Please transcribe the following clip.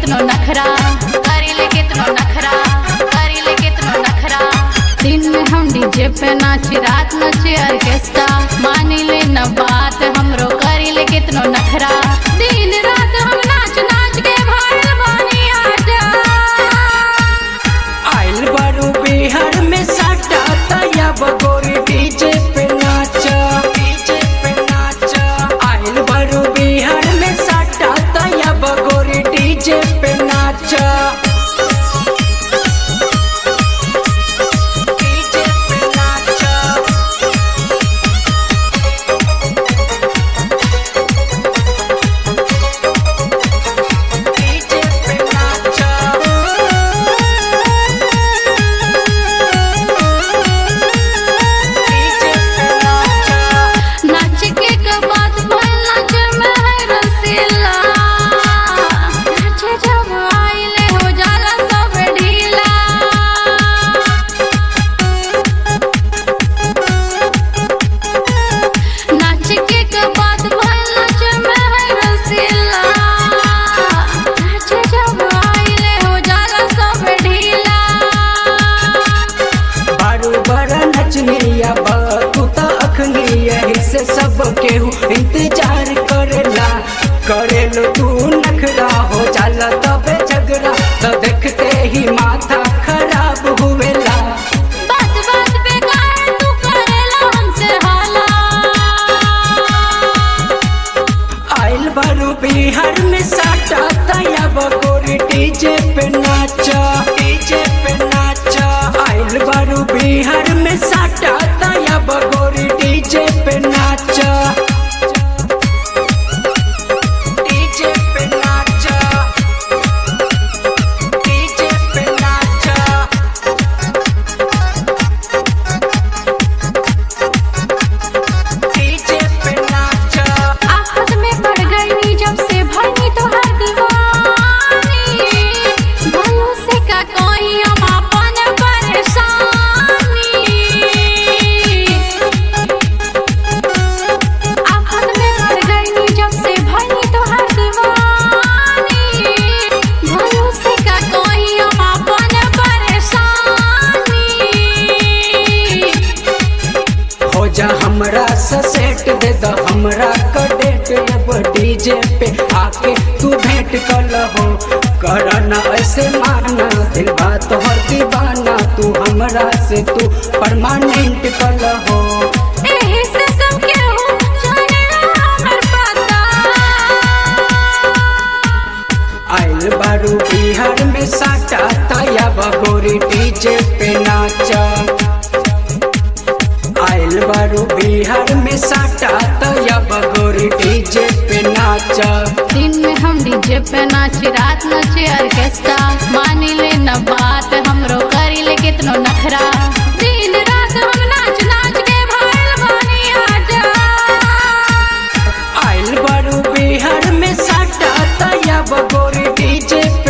कितनो नखरा करिले कितनो नखरा करिले कितनो नखरा दिन में हम डीजे पे नाची रात नचे ऑर्केस्ट्रा मानी ले न बात हमरो करिले कितनो नखरा दिन रात हम नाच नाच के भइल बानी आजा आइल बारू बिहार में साटा तया बगोरी डीजे पे नाच डीजे पे नाच आइल बारू बिहार में साटा तया बगोरी डीजे पे नाच डीजे पे नाच डीजे पे नाच डीजे पे नाच नाच के के बाद भइल नाच में है रसीला नाच जब आइले हो जाला सब ढीला नाच के के बाद भइल नाच में है रसीला नाच जब आइले हो जाला सब ढीला बारू बड़ा नचनिया बा तू त अखनिया से सब केहू इंतजार करेला करेलो तू नखरा हो जाला तबे झगड़ा तो देखते ही माथा खराब हुएला बात बात पे काहे तू करेला हमसे हाला आइल बारू बिहार में साटा तया बगोरी डीजे पे नाचा डीजे पे नाचा आइल बारू बिहार में साटा तया बगोरी डीजे पे नाचा डीजे पे नाचा डीजे पे नाचा डीजे पे नाचा आफत में पड़ गई जब से भरनी तो हर दीवानी भलो से का कोई हम अपन परेशानी आफत में पड़ गई जब से भरनी तो हर दीवानी भलो से का कोई हम अपन परेशानी हो जा हमरा से सेट दे द हमरा का डेट अब डीजे पे आके तू भेंट कर हो करना ऐसे माना दिल बात हर दीवाना तू हमरा से तू परमानेंट कर हो एही से सब केहू जानेला हमर पता आइल बारू बिहार में साटा तया बगोरी डीजे पे नाचा आइल बारू बिहार में साटा तया बगोरी डीजे पे नाचा दिन में हम डीजे पे नाची रात नचे ऑर्केस्ट्रा मानी ले न बात हमरो करी ले कितनो नखरा दिन रात हम नाच नाच के भइल बानी आजा आइल बारू बिहार में साटा तया बगोरी डीजे